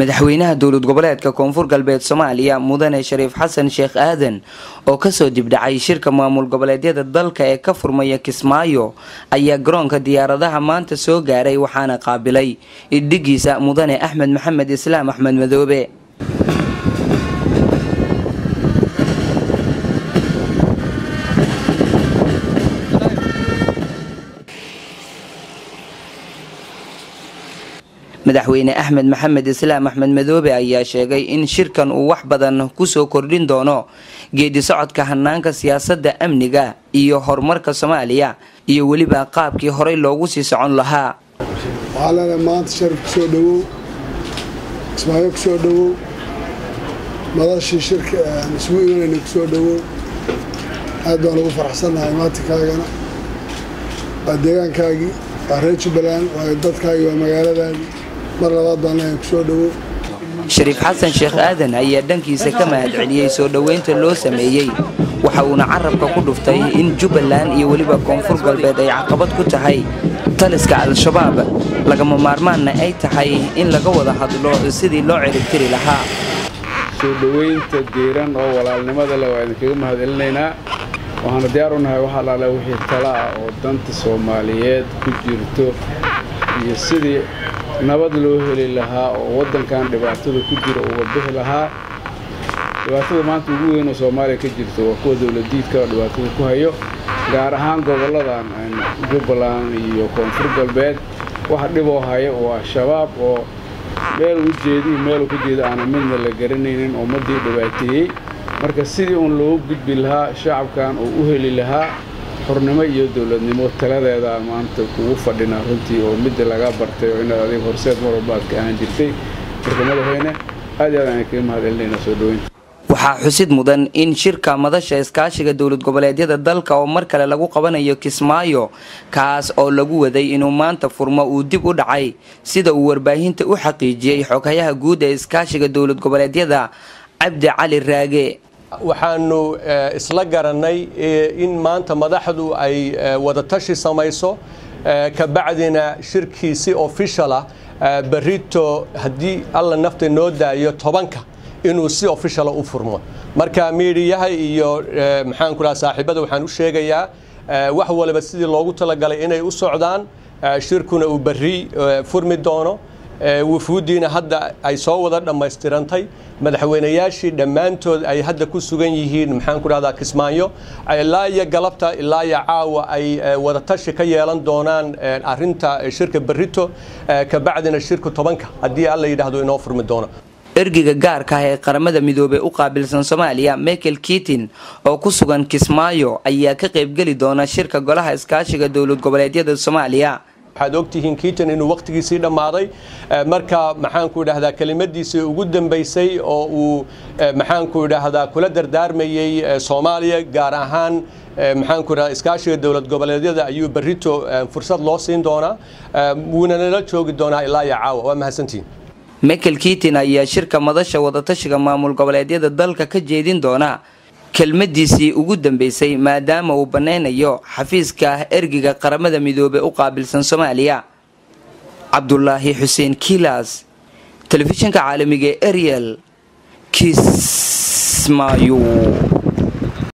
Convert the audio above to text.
madaxweynaha dowlad goboleedka koonfur galbeed soomaaliya mudane shariif xasan sheekh aadan oo kasoo dibdhacay shirka maamul goboleedyada dalka ee ka furmaya kismaayo ayaa garoonka diyaaradaha maanta soo gaaray waxaana qaabilay idhigiisa mudane axmed maxamed islaam axmed madoobe madaxweyne axmed maxamed islaam axmed madoobe ayaa sheegay in shirkan uu wax badan kusoo kordhin doono geedi socodka hanaanka siyaasadda amniga iyo horumarka soomaaliya iyo weliba qaabkii horey loogu sii socon lahaa waxaa leenahay maanta sharif kusoo dhowow kismaayo kusoo dhowow madashii shirka aan isugu imanayna kusoo dhowow aad baan ugu faraxsannahay maantikaagana waa deegaankaagii waa reer jubbaland waa dadkaagii waa magaaladaadii mar labaad baan leeyahay kusoo dhowow shariif xasan sheekh aadan ayaa dhankiisa ka mahadceliyey soo dhoweynta loo sameeyey waxa uuna carabka ku dhuftay in jubbaland iyo weliba koonfur galbeed ay caqabad ku tahay taliska al-shabaab lagama maarmaanna ay tahay in laga wada hadlo sidii loo ciribtiri lahaa soo dhoweynta diiran oo walaalnimada leh waa idinkaga mahadcelinaynaa waxaana diyaar u nahay wax allaale wixii tala ah oo danta soomaaliyeed ku jirto iyo sidii nabad loo heli lahaa oo waddankan dhibaatada ku jira uga bixi lahaa dhibaatada maanta ugu weyn oo soomaaliya ka jirto waa kuwa dowladiidka oo dhibaatada ku hayo gaar ahaan gobolladan jubbaland iyo koonfur galbeed waxa dhiboo haya waa shabaab oo meel u jeediy meelu ka jeeda aana midna la garanaynin ummaddii dhibaateeyey marka sidii uun loogu gudbi lahaa shacabkan uu u heli lahaa xurnimo iyo dowladnimo taladeeda maanta kugu fadhinaa runtii oo midda laga bartay oo inaad adiga horseed mar walba aad ka ahaan jirtay marka madaxweyne aad iyo aad aan kaga mahadcelinaynaa soo dhoweynta waxaa xusid mudan in shirka madasha iskaashiga dowlad goboleedyada dalka oo mar kale lagu qabanayo kismaayo kaas oo lagu waday inuu maanta furmo uu dib u dhacay sida uu warbaahinta u xaqiijiyey xoghayaha guud ee iskaashiga dowlad goboleedyada cabdi cali raage waxaanu isla garannay in maanta madaxdu ay wadatashi samayso kabacdina shirkii si official ah berito haddii alla nafta noo daayo tobanka inuu si officiala u furmo marka miidiyaha iyo maxaanku dhaha saaxiibada waxaan u sheegayaa wax waliba sidii loogu talagalay inay u socdaan shirkuna uu berri furmi doono wufuuddiina hadda ay soo wada dhammaystirantay madaxweynayaashii dhammaantood ay hadda ku sugan yihiin maxaanku dhahdaa kismaayo ilaa iyo galabta ilaa iyo caawa ay wadatashi ka yeelan doonaan arinta shirka berrito kabacdina shirka tobanka haddii alla yidhaahdo inoo furmi doono ergiga gaarka ah ee qaramada midoobey u qaabilsan soomaaliya michael kitin oo ku sugan kismaayo ayaa ka qaybgeli doona shirka golaha iskaashiga dowlad goboleedyada soomaaliya waxaad ogtihiin kiitan inuu wakhtigiisii dhammaaday marka maxaanku idhahdaa kelimadiisii ugu dambaysay oo uu maxaanku idhaahdaa kula dardaarmayey soomaaliya gaar ahaan maxaanku idhahdaa iskaashiga dowlad goboleedyada ayuu berrito fursad loo siin doonaa wuuna nala joogi doonaa ilaa iyo caawa waa mahadsantihin michael kitin ayaa shirka madasha wadatashiga maamul goboleedyada dalka ka jeedin doona kelmadiisii ugu dambeysay maadaama uu bannaynayo xafiiska ergiga qaramada midoobey u qaabilsan soomaaliya cabdulaahi xuseen kilas telefishinka caalamiga ee ariel kismaayo